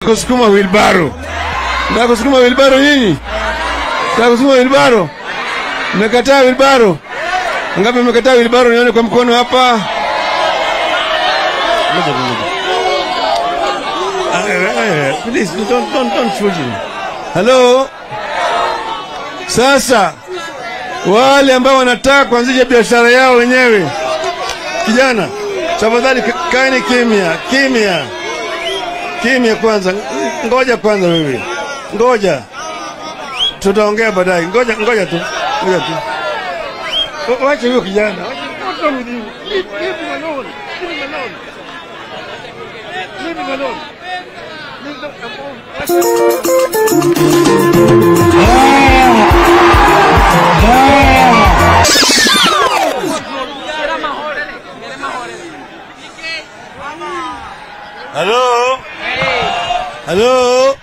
kusukuma wilbaro. Nataka kusukuma wilbaro nyinyi? Nataka kusukuma wilbaro? Mmekataa wilbaro? Ngapi mmekataa wilbaro? Nione kwa mkono hapa. Ngoja, ngoja. Ah, eh, eh, Please, don't, don't, don't shoot him. Hello? Sasa wale ambao wanataka kuanzisha biashara yao wenyewe, kijana, tafadhali ka- kaeni kimya, kimya, kimya kwanza. Ngoja kwanza, wewe ngoja, tutaongea baadaye. Ngoja, ngoja tu, ngoja tu. Wa- Wacha huyo kijana. What's wrong with you? Leave, leave him alone. Leave him alone. Leave him alone. Leave them alone. Halo? Halo?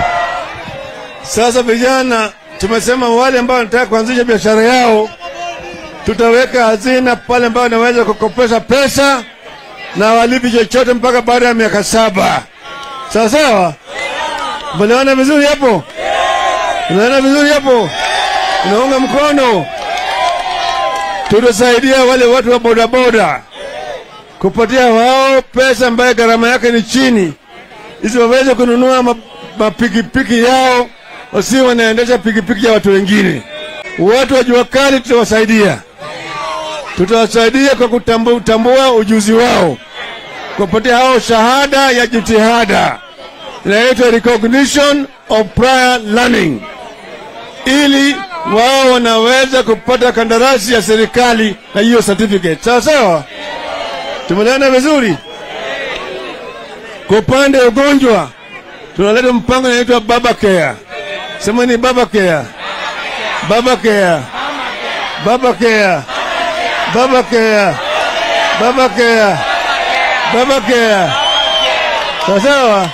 Sasa vijana, tumesema wale ambao wanataka kuanzisha biashara yao, tutaweka hazina pale ambao wanaweza kukopesha pesa na walipi chochote mpaka baada ya miaka saba. Sawa sawa? Unaona vizuri hapo? Unaona vizuri hapo? Unaunga mkono? Tutasaidia wale watu wa bodaboda kupatia wao pesa ambayo gharama yake ni chini, ili waweze kununua ma- mapikipiki yao, wasi wanaendesha pikipiki ya watu wengine. Watu wa jua kali tutawasaidia, tutawasaidia kwa kutambu- kutambua ujuzi wao, kupatia hao shahada ya jitihada inaitwa recognition of prior learning, ili wao wanaweza kupata kandarasi ya serikali na hiyo certificate. Sawa sawa. Tumeelewana vizuri? Kwa upande wa ugonjwa tunaleta mpango unaitwa Baba Care. Sema ni Baba Care. Baba Care. Baba Care. Baba Care. Baba Care. Baba Care. Sawa sawa.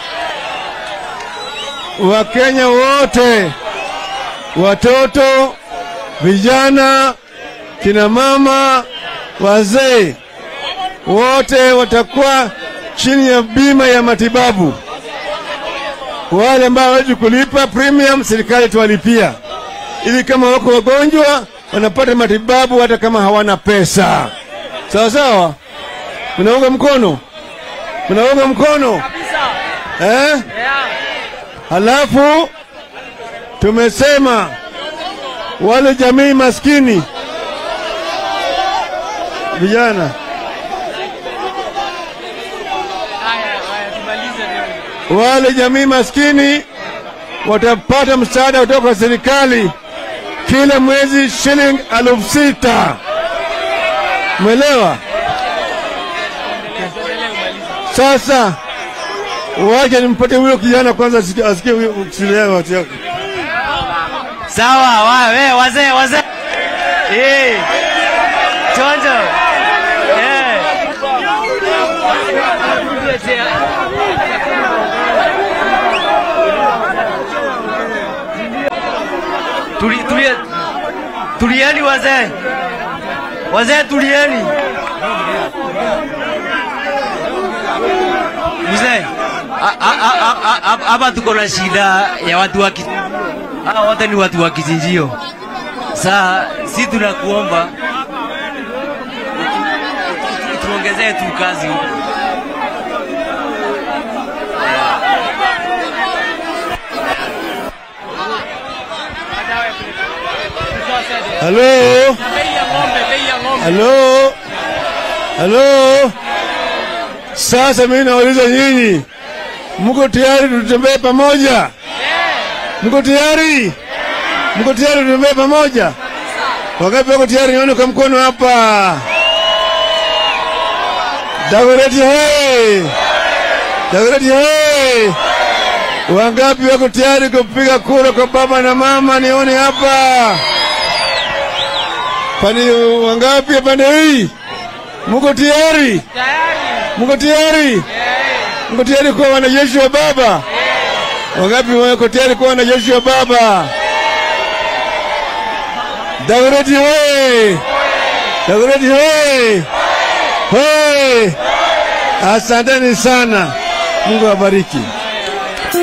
Wakenya wote, watoto, vijana, kina mama, wazee wote watakuwa chini ya bima ya matibabu. Wale ambao hawezi kulipa premium, serikali tuwalipia, ili kama wako wagonjwa wanapata matibabu hata kama hawana pesa. Sawa sawa, mnaunga mkono, mnaunga mkono eh? Halafu tumesema wale jamii maskini vijana wale jamii maskini watapata msaada kutoka kwa serikali kila mwezi shilingi elfu sita. Umeelewa? Sasa wacha nimpate huyo kijana kwanza asikie- asikie huyo kusilia watu yake. Sawa, wa, we, wazee, wazee. Eh. Chonjo. Eh. Tuli, tuli, tulieni wazee. Wazee tulieni. Mzee, a- a- a- a- a- hapa tuko na shida ya watu wa ki- hawa wote ni watu wa kichinjio. Saa si tunakuomba tu- tuongezee tu kazi huku. Halo? Halo? Halo? Sasa mimi nauliza nyinyi, mko tayari tutembee pamoja? Mko tayari? Mko tayari tutembee pamoja? Wangapi wako tayari? Nione kwa mkono hapa. Dagoretti hey! Dagoretti hey! Wangapi wako tayari kupiga kura kwa baba na mama? Nione hapa. Pani wangapi pande hii? Mko tayari? Mko tayari? Mko tayari kuwa wanajeshi wa baba? Wangapi wako tayari kuwa wanajeshi wa baba? Dagoretti hoye! Dagoretti hoye! Hoye! Asanteni sana. Mungu awabariki.